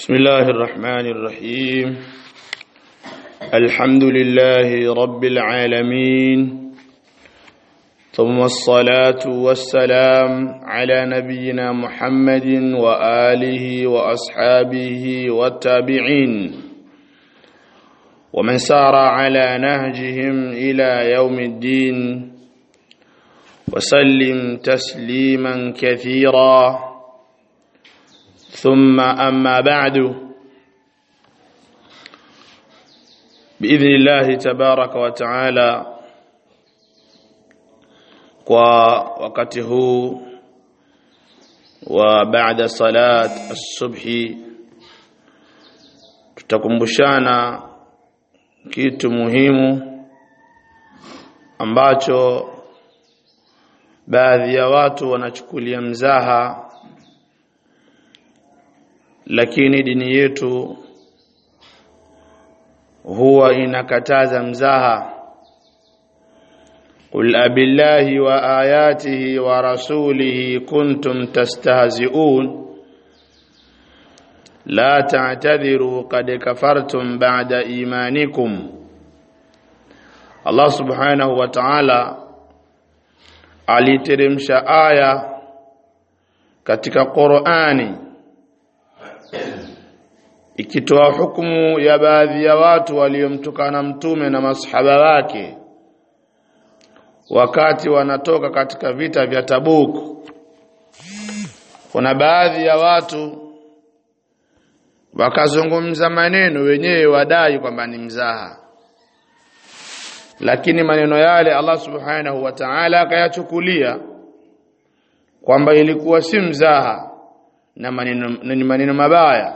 بسم الله الرحمن الرحيم الحمد لله رب العالمين ثم الصلاة والسلام على نبينا محمد وآله وأصحابه والتابعين ومن سار على نهجهم إلى يوم الدين وسلم تسليما كثيرا ثم أما بعد بإذن الله تبارك وتعالى kwa wakati huu wa baada salat as-subhi tutakumbushana kitu muhimu ambacho baadhi ya watu wanachukulia mzaha lakini dini yetu huwa inakataza mzaha قل أبالله وآياته ورسوله كنتم تستهزئون لا تعتذروا قد كفرتم بعد إيمانكم الله سبحانه وتعالى aliteremsha aya katika Qur'ani ikitoa hukumu ya baadhi ya watu waliomtukana mtume na masahaba wake wakati wanatoka katika vita vya Tabuk kuna baadhi ya watu wakazungumza maneno wenyewe wadai kwamba ni mzaha lakini maneno yale Allah subhanahu wa ta'ala akayachukulia kwamba ilikuwa si mzaha na maneno ni maneno mabaya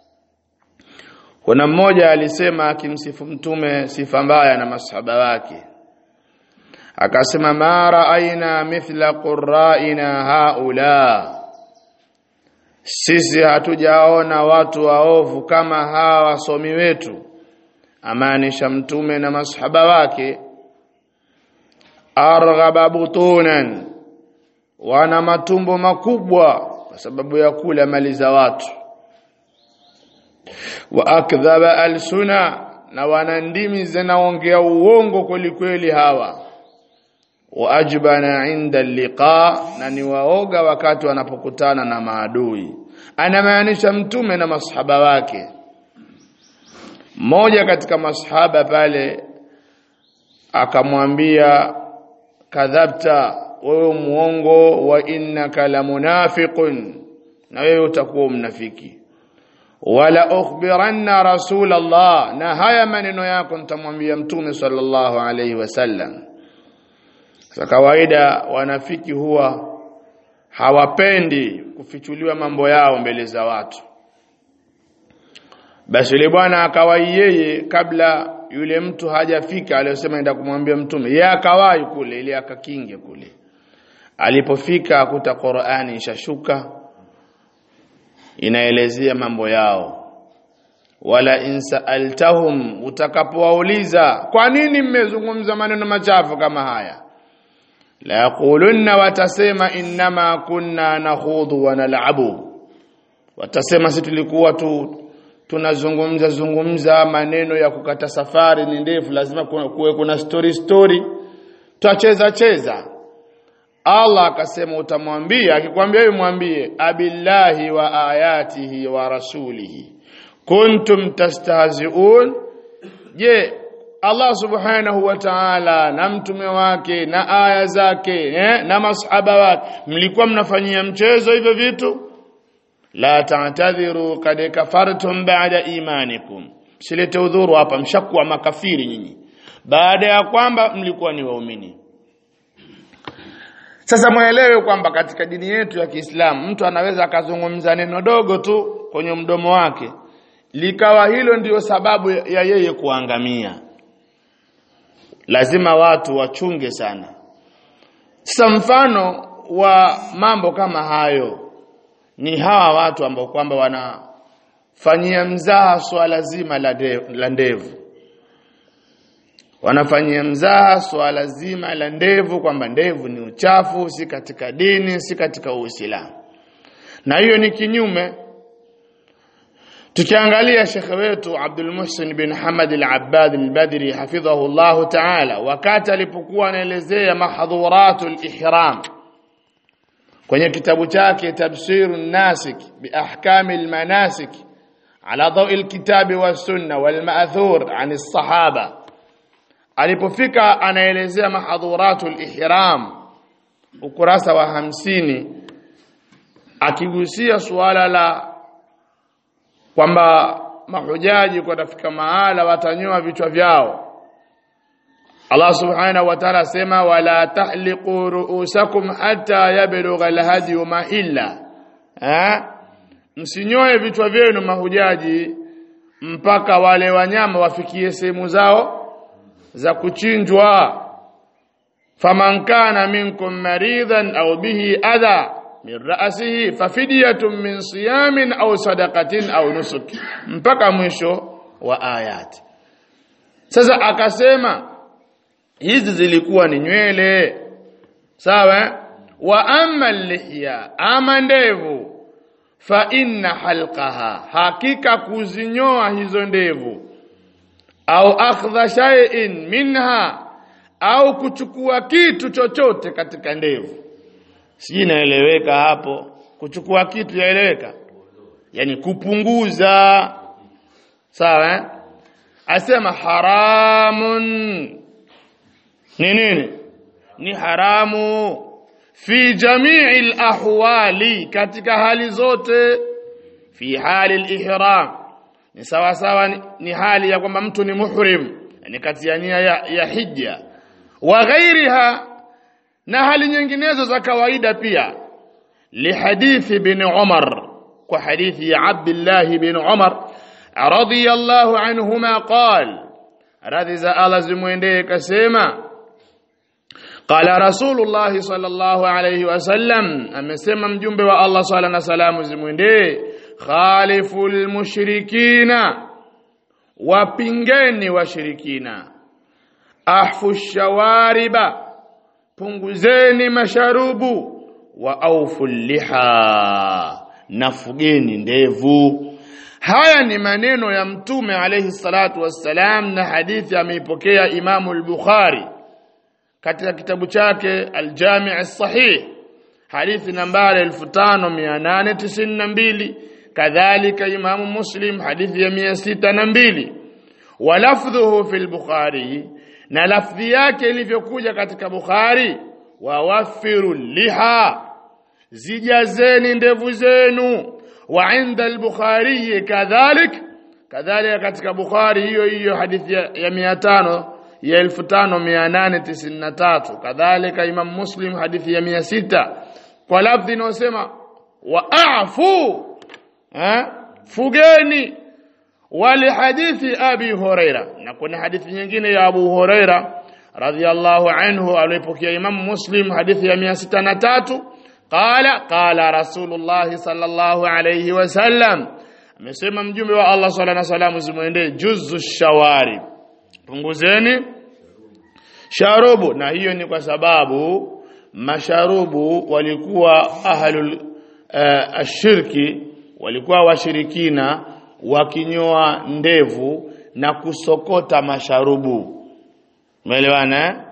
kuna mmoja alisema akimsifu mtume sifa mbaya na masahaba wake akasema ma raaina mithla qurraina haula sisi hatujaona watu waovu kama hawa wasomi wetu amaanisha mtume na masahaba wake arghaba butunan wana matumbo makubwa kwa sababu ya kula mali za watu wa akdhaba alsuna na wana ndimi zinaongea uongo kweli kweli hawa wa ajbana inda liqa na ni waoga wakati wanapokutana na maadui anamaanisha mtume na masahaba wake mmoja katika masahaba pale akamwambia kadhabta wewe muongo wa innaka la munafiqun na wewe utakuwa mnafiki wala ukhbiranna rasulullah na haya maneno yako nitamwambia mtume sallallahu alayhi wasallam kwa kawaida wanafiki huwa hawapendi kufichuliwa mambo yao mbele za watu basi yule bwana akawahi yeye kabla yule mtu hajafika aliyosema enda kumwambia mtume yeye akawahi kule ili akakinge kule alipofika akuta Qur'ani ishashuka inaelezea mambo yao wala insaaltahum utakapowauliza kwa nini mmezungumza maneno machafu kama haya la yaqulunna watasema innama kunna nakhudhu wa nal'abu watasema si tulikuwa tu tunazungumza zungumza maneno ya kukata safari ni ndefu lazima kuwe kuna story story tutacheza cheza Allah akasema utamwambia akikwambia wewe mwambie abillahi wa ayatihi wa rasulihi kuntum tastahzi'un je Allah subhanahu wa ta'ala na mtume wake na aya zake eh, na masahaba wake mlikuwa mnafanyia mchezo hivyo vitu la ta'tadhiru kad kafartum ba'da imanikum silete udhuru hapa mshakuwa makafiri nyinyi baada ya kwamba mlikuwa ni waumini sasa mwelewe kwamba katika dini yetu ya Kiislamu mtu anaweza akazungumza neno dogo tu kwenye mdomo wake likawa hilo ndiyo sababu ya yeye kuangamia lazima watu wachunge sana sasa mfano wa mambo kama hayo ni hawa watu ambao kwamba wanafanyia mzaha swala zima la, la ndevu wanafanyia mzaha swala zima la ndevu kwamba ndevu ni uchafu si katika dini si katika Uislamu na hiyo ni kinyume tukiangalia shekhe wetu Abdul Muhsin bin Hamad al-Abbad al-Badri hafidhahu Allah ta'ala wakati alipokuwa anaelezea mahdhuratul ihram kwenye kitabu chake Tafsirun Nasik bi ahkamil manasik ala dawi al-kitabi was sunna wal ma'thur an as-sahaba alipofika anaelezea mahdhuratul ihram ukurasa wa hamsini akigusia suala la kwamba mahujaji watafika mahala watanyoa vichwa vyao Allah subhanahu wa ta'ala asema wala tahliqu ru'usakum hatta yablugha alhadi mahilla eh msinyoe vichwa vyenu mahujaji mpaka wale wanyama wafikie sehemu zao za kuchinjwa faman kana minkum maridan au bihi adha min ra'sihi fafidyatun min siyamin au sadaqatin au nusuk mpaka mwisho wa ayati sasa akasema hizi zilikuwa ni nywele sawa wa amma lihya ama ndevu fa inna halqaha hakika kuzinyoa hizo ndevu au akhdha shay'in minha au kuchukua kitu chochote katika ndevu si inaeleweka hapo kuchukua kitu yaeleweka yani kupunguza sawa eh? asema haramun ni nini ni haramu fi jamii ahwali katika hali zote fi hali al-ihram ni sawa sawa ni, ni hali ya kwamba mtu ni muhrim yani kati ya nia ya, ya hija wa ghairiha na hali nyinginezo za kawaida pia lihadithi bin Umar kwa hadithi ya Abdullah bin Umar radiyallahu anhuma qal radhi za Allah zimwendee kasema qala rasulullah sallallahu alayhi wasallam amesema mjumbe wa Allah swalla na salamu zimwendee khaliful mushrikina wapingeni washirikina ahfu shawariba punguzeni masharubu wa aufu liha nafugeni ndevu haya ni maneno ya mtume alayhi salatu wassalam na hadithi ameipokea imamu al-bukhari katika kitabu chake al-jami' as-sahih hadithi nambari 5892 kadhalika imamu muslim hadithi ya 602 wa lafdhuhu fi al-bukhari na lafdhi yake ilivyokuja katika Bukhari wawaffiru liha zijazeni ndevu zenu wa inda al-Bukhari kadhalik kadhalika katika Bukhari hiyo hiyo hadithi ya 500 ya 5893 kadhalika Imam Muslim hadithi ya 600 kwa lafdhi inayosema waafu eh fugeni wali hadithi abi huraira na kuna hadithi nyingine ya abu huraira radhiyallahu anhu alipokea imam muslim hadithi ya 603 qala qala rasulullah sallallahu alayhi wasallam amesema mjumbe wa Allah swalla na salamu zimwendee juzu shawari punguzeni sharubu na hiyo ni kwa sababu masharubu walikuwa ahlul uh, ashirki walikuwa washirikina wakinyoa ndevu na kusokota masharubu umeelewana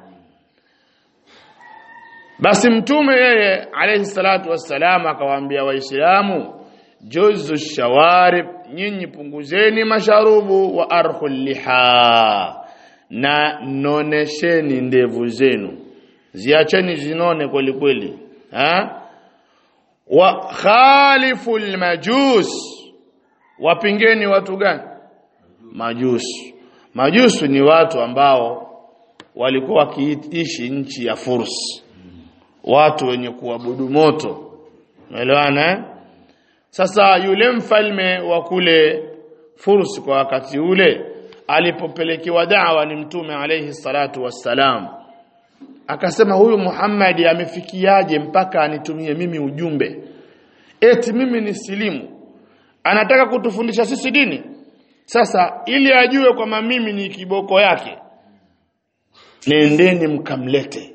basi mtume yeye alayhi salatu wassalam akawaambia waislamu juzu shawarib nyinyi punguzeni masharubu wa arhul liha na nonesheni ndevu zenu ziacheni zinone kweli kweli ha wa khaliful majus wapingeni watu gani majusu majusu ni watu ambao walikuwa wakiishi nchi ya Furs watu wenye kuabudu moto umeelewana eh? sasa yule mfalme wa kule Furs kwa wakati ule alipopelekewa dawa ni mtume alayhi salatu wassalam akasema huyu Muhammad amefikiaje mpaka anitumie mimi ujumbe eti mimi ni silimu anataka kutufundisha sisi dini sasa ili ajue kwamba mimi ni kiboko yake nendeni mkamlete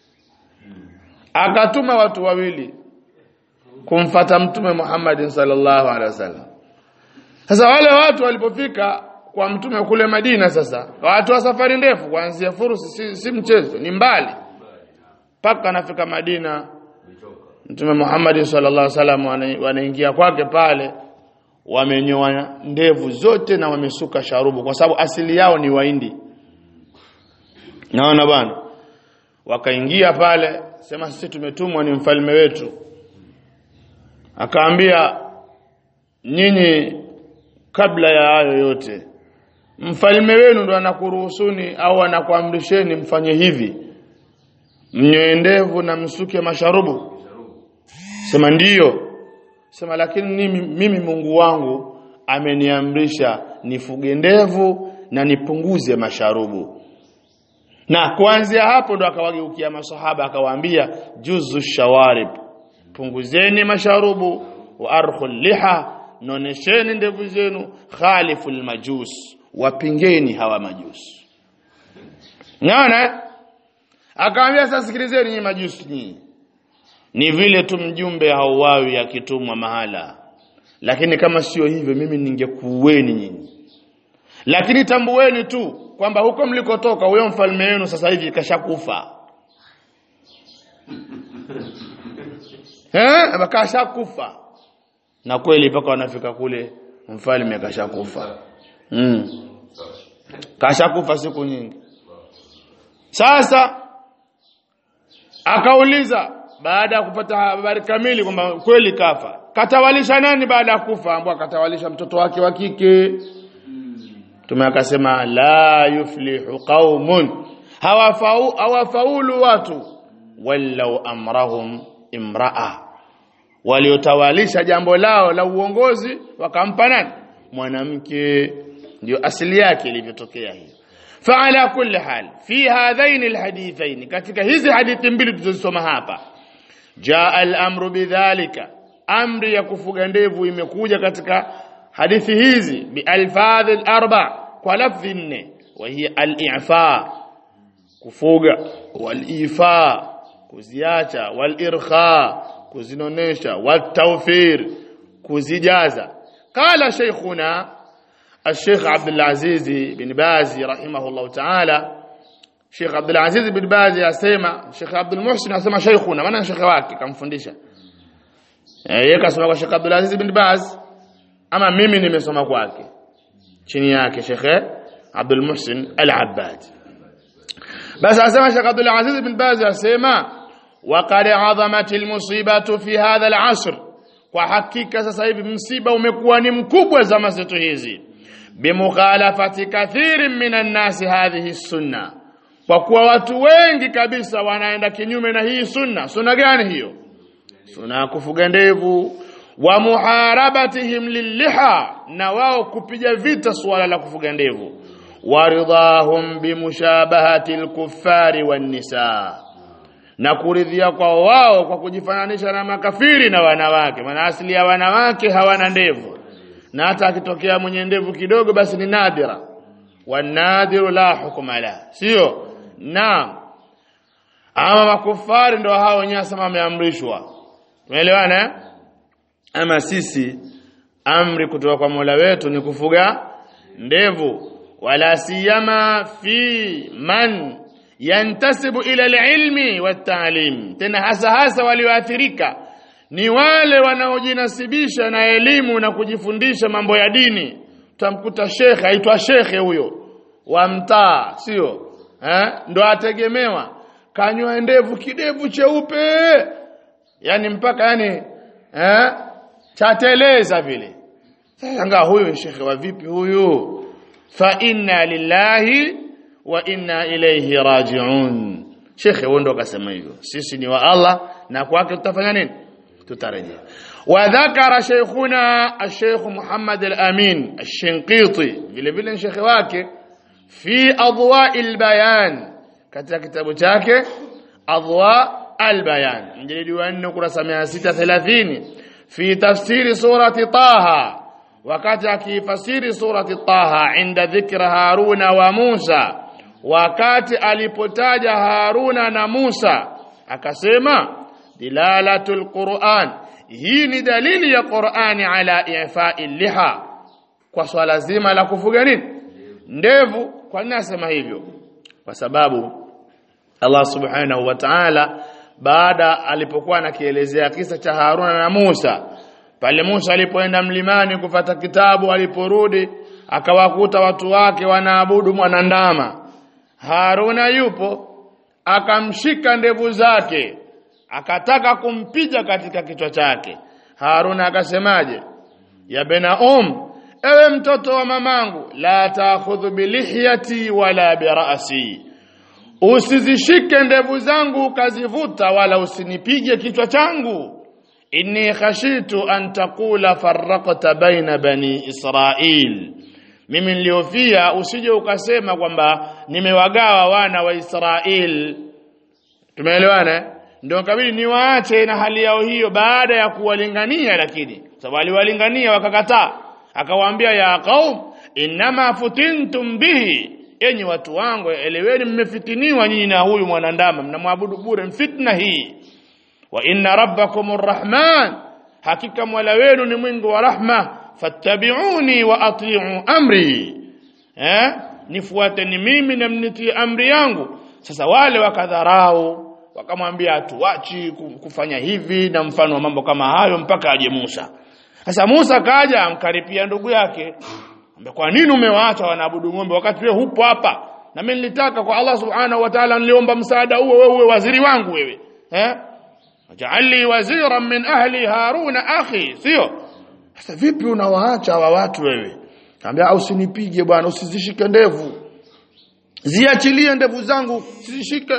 akatuma watu wawili kumfata mtume Muhammad sallallahu alaihi wasallam sasa wale watu walipofika kwa mtume kule Madina sasa watu wa safari ndefu kuanzia Fursi si, si mchezo ni mbali mpaka anafika Madina Mtume Muhammad sallallahu alaihi wasallam wana- wanaingia kwake pale wamenyoa ndevu zote na wamesuka sharubu kwa sababu asili yao ni Wahindi naona bwana wakaingia pale sema sisi tumetumwa ni mfalme wetu akaambia nyinyi kabla ya hayo yote mfalme wenu ndo anakuruhusuni au anakuamrisheni mfanye hivi mnyoe ndevu na msuke masharubu sema ndiyo sema lakini mimi, mimi Mungu wangu ameniamrisha nifuge ndevu na nipunguze masharubu na kuanzia hapo ndo akawageukia masahaba akawaambia juzu shawarib punguzeni masharubu wa arkhul liha nonesheni ndevu zenu khaliful majus wapingeni hawa majusi naona akawaambia sasa sikilizeni nyinyi majusi nyinyi ni vile tu mjumbe hauwawi akitumwa mahala lakini kama sio hivyo mimi ningekuueni nyinyi lakini tambueni tu kwamba huko mlikotoka huyo mfalme wenu sasa hivi kashakufa eh kashakufa na kweli mpaka wanafika kule mfalme kashakufa mm. kashakufa siku nyingi sasa akauliza baada ya kupata habari kamili kwamba kweli kafa katawalisha nani baada ya kufa ambao akatawalisha mtoto wake wa kike Mtume akasema la yuflihu qaumun hawafau hawafaulu watu wallau amrahum imraa waliotawalisha jambo lao la uongozi wakampa nani mwanamke ndio asili yake ilivyotokea hiyo فعلى كل حال في هذين الحديثين katika hizi hadithi mbili tulizosoma hapa jaa al-amru bidhalika amri ya kufuga ndevu imekuja katika hadithi hizi bi alfadh al-arba kwa lafzi nne wa hiya al-i'fa kufuga wal-ifa kuziacha wal-irkha kuzinonesha wat-tawfir kuzijaza qala shaykhuna الشيخ عبد العزيز بن باز رحمه الله تعالى Sheikh Abdul Aziz bin Baz asema Sheikh Abdul Muhsin asema sheikhuna maana shekhe wake kamfundisha eh yeye kasoma kwa Sheikh Abdul Aziz bin Baz ama mimi nimesoma kwake chini yake Sheikh Abdul Muhsin Al-Abbad basi asema Sheikh Abdul Aziz bin Baz asema وقد عظمت المصيبه في هذا العصر kwa hakika sasa hivi msiba umekuwa ni mkubwa zama zetu hizi bimukhalafati kathirin minan nasi hadhihi sunna kwa kuwa watu wengi kabisa wanaenda kinyume na hii sunna sunna gani hiyo sunna ya kufuga ndevu wa muharabatihim lilliha na wao kupiga vita suala la kufuga ndevu waridhahum bimushabahati alkuffari wan nisaa na kuridhia kwa wao kwa kujifananisha na makafiri na wanawake maana asili ya wanawake hawana ndevu na hata akitokea mwenye ndevu kidogo basi ni nadira wanadiru la hukma la sio naam ama makufari ndio hao wenyewe sema wameamrishwa umeelewana eh? ama sisi amri kutoka kwa Mola wetu ni kufuga ndevu wala siyama fi man yantasibu ila alilmi wattaalim tena hasa hasa walioathirika ni wale wanaojinasibisha na elimu na kujifundisha mambo ya dini utamkuta shekhe aitwa shekhe huyo wa mtaa sio eh ndo ategemewa kanywa ndevu kidevu cheupe yani mpaka yani eh chateleza vile sasa ngaa huyo shekhe wa vipi huyu fa inna lillahi wa inna ilayhi raji'un shekhe huyo ndo akasema hivyo sisi ni wa Allah na kwake tutafanya nini tutarejea وذكر شيخنا الشيخ محمد الأمين الشنقيطي vile vile shekhe wake fi adwa albayan katika kitabu chake adwa albayan mjilidi wa 4 kurasa 630 fi tafsiri surati taha wakati akifasiri surati taha inda dhikra haruna wa musa wakati alipotaja haruna na musa akasema dilalatul quran hii ni dalili ya qurani ala i'fa'i liha kwa swala zima la kufuga nini ndevu kwa nini asema hivyo kwa sababu Allah subhanahu wa ta'ala baada alipokuwa anakielezea kisa cha Haruna na Musa pale Musa alipoenda mlimani kufata kitabu aliporudi akawakuta watu wake wanaabudu mwanandama Haruna yupo akamshika ndevu zake akataka kumpiga katika kichwa chake Haruna akasemaje ya bena um ewe mtoto wa mamangu la taakhudhu bilihyati wala birasi usizishike ndevu zangu ukazivuta wala usinipige kichwa changu inni khashitu an taqula farraqta baina bani israil mimi niliofia usije ukasema kwamba nimewagawa wana wa Israel tumeelewana ndio kabili niwaache na hali yao hiyo baada ya kuwalingania lakini sababu aliwalingania wakakataa akawaambia ya qaum inma futintum bihi enyi watu wangu eleweni mmefitiniwa nyinyi na huyu mwanandama mnamwabudu bure fitna hii wa inna rabbakum arrahman hakika mola wenu ni mwingi wa rahma fattabi'uni wa ati'u amri eh nifuateni mimi na mnitii amri yangu sasa wale wakadharau wakamwambia hatuachi kufanya hivi na mfano wa mambo kama hayo mpaka aje Musa sasa Musa kaja amkaripia ndugu yake ambe kwa nini umewaacha wanaabudu ng'ombe wakati wewe hupo hapa na mimi nilitaka kwa Allah subhanahu wa ta'ala niliomba msaada huo wewe waziri wangu wewe eh ja'alni waziran min ahli haruna akhi sio sasa vipi unawaacha hawa watu wewe Kaambia usinipige bwana usizishike ndevu. Ziachilie ndevu zangu usizishike.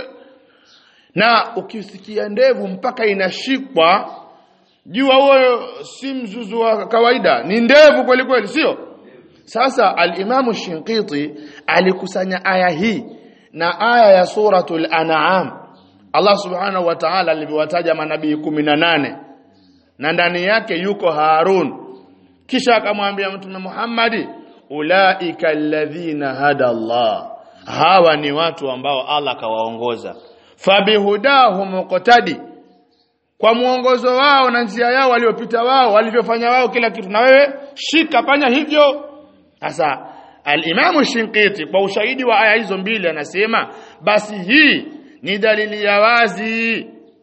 Na ukisikia ndevu mpaka inashikwa jua huyo si mzuzu wa kawaida ni ndevu kweli kweli sio? Sasa al-Imam Shinqiti alikusanya aya hii na aya ya suratul An'am. Allah Subhanahu wa Ta'ala alivyowataja manabii 18 na ndani yake yuko Harun kisha akamwambia mtume Muhammadi ulaika alladhina hada Allah hawa ni watu ambao Allah kawaongoza fabihudahu muqtadi kwa muongozo wao na njia yao waliopita wao walivyofanya wao kila kitu na wewe shika fanya hivyo sasa al-Imam Shinqiti kwa ushahidi wa aya hizo mbili anasema basi hii ni dalili ya wazi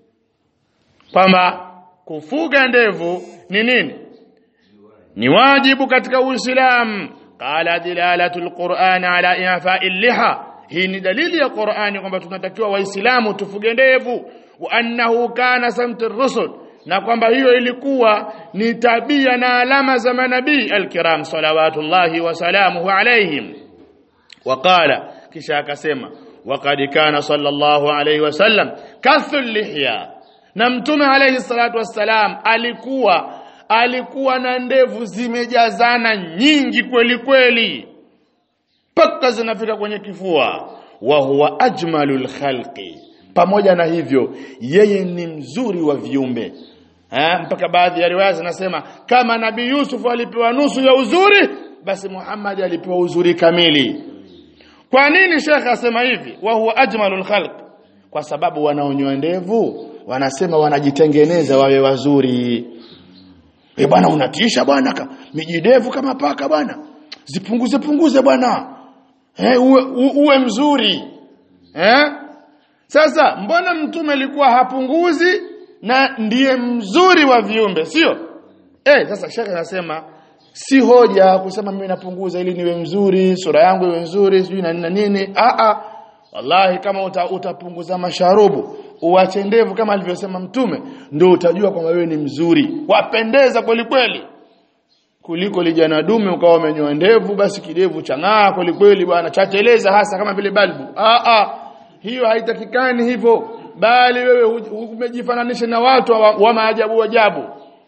kwamba kufuga ndevu ni nini ni wajibu katika Uislamu qala dilalatul Qur'an ala i'fa'i liha hii ni dalili ya Qur'ani kwamba tunatakiwa waislamu tufuge ndevu wa annahu kana samtur rusul na kwamba hiyo ilikuwa ni tabia na alama za manabii alkiram salawatullahi wa salamuhu alaihim waqala kisha akasema waqad kana sallallahu alayhi wasallam kathul lihya na mtume alayhi salatu wassalam alikuwa alikuwa na ndevu zimejazana nyingi kweli kweli paka zinafika kwenye kifua wa huwa ajmalul khalqi pamoja na hivyo yeye ni mzuri wa viumbe eh mpaka baadhi ya riwaya zinasema kama nabii Yusuf alipewa nusu ya uzuri basi Muhammad alipewa uzuri kamili kwa nini shekha asema hivi wa huwa ajmalul khalq kwa sababu wanaonyoa ndevu wanasema wanajitengeneza wawe wazuri Eh bwana unatisha bwana mijidevu kama paka bwana. Zipunguze punguze bwana. Eh uwe, uwe mzuri. Eh? Sasa mbona mtume alikuwa hapunguzi na ndiye mzuri wa viumbe, sio? Eh sasa shaka anasema si hoja kusema mimi napunguza ili niwe mzuri, sura yangu iwe nzuri, sijui na nini nini. Ah ah. Wallahi kama uta, utapunguza masharubu uache ndevu kama alivyosema mtume ndio utajua kwamba wewe ni mzuri wapendeza kweli kweli kuliko lijana dume ukawa umenyoa ndevu basi kidevu chang'aa kweli kweli bwana chateleza hasa kama vile balbu ah ah hiyo haitakikani hivyo bali wewe umejifananisha na watu wa, wa maajabu ajabu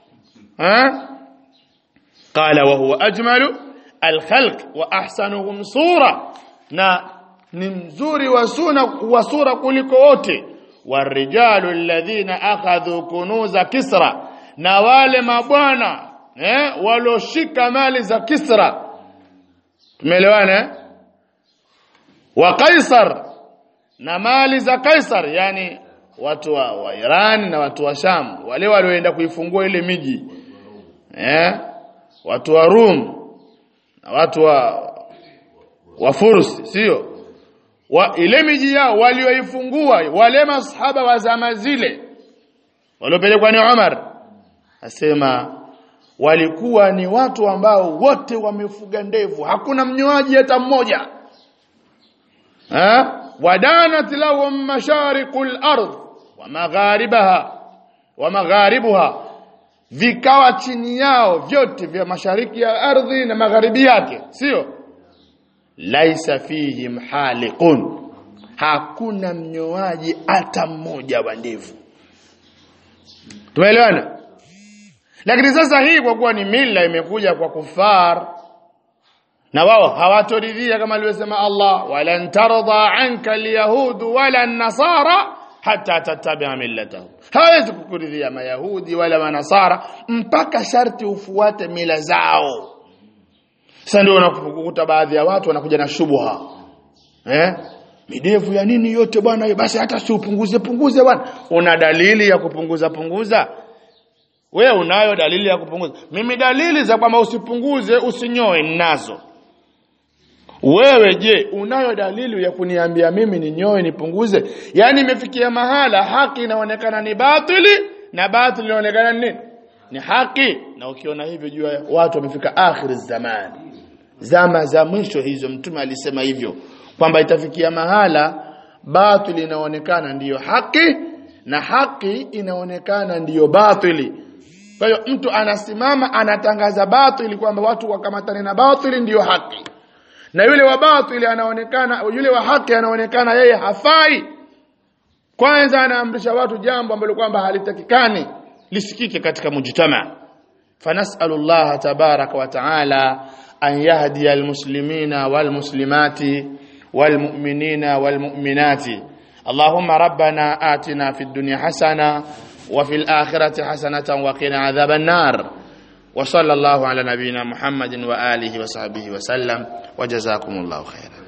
ha qala wa huwa ajmalu alkhalq wa ahsanuhum sura na ni mzuri wa sura wa sura kuliko wote warijalu alladhina akhadhu kunuza kisra na wale mabwana eh waloshika mali za kisra tumeelewana wa kaisar na mali za kaisar yani watu wa, wa Iran na watu wa Sham wale walioenda kuifungua ile miji eh watu wa Rum na watu wa wa Fursi sio wa ile miji yao walioifungua wale masahaba wa zama zile waliopelekwa ni Umar asema walikuwa ni watu ambao wote wamefuga ndevu hakuna mnyoaji hata mmoja ha wadanat lahum mashariqul ard wa magharibaha wa magharibuha vikawa chini yao vyote vya mashariki ya ardhi na magharibi yake sio laisa fihim haliqun hakuna mnyoaji hata mmoja wa ndevu tumeelewana lakini sasa hii kwa kuwa ni mila imekuja kwa kufar na wao hawatoridhia kama alivyosema Allah walan tarda anka alyahud wala nasara hata tatabia millatahum hawezi kukuridhia mayahudi wala manasara mpaka sharti ufuate mila zao sasa ndio unakukuta baadhi ya watu wanakuja na shubha eh midevu ya nini yote bwana basi hata si upunguze punguze bwana una dalili ya kupunguza punguza wewe unayo dalili ya kupunguza mimi dalili za kwamba usipunguze usinyoe ninazo wewe je unayo dalili ya kuniambia mimi ninyoe nipunguze yani imefikia mahala haki inaonekana ni batili na batili inaonekana ni nini ni haki na ukiona hivyo jua watu wamefika akhir zamani zama za mwisho hizo mtume alisema hivyo kwamba itafikia mahala batili inaonekana ndiyo haki na haki inaonekana ndiyo batili kwa hiyo mtu anasimama anatangaza batili kwamba watu wakamatane na batili ndiyo haki na yule wa batili anaonekana yule wa haki anaonekana yeye hafai kwanza anaamrisha watu jambo ambalo kwamba halitakikani lisikike katika mujtama فنسأل الله تبارك وتعالى أن يهدي المسلمين والمسلمات والمؤمنين والمؤمنات اللهم ربنا آتنا في الدنيا حسنة وفي الآخرة حسنة وقنا عذاب النار وصلى الله على نبينا محمد وآله وصحبه وسلم وجزاكم الله خيرا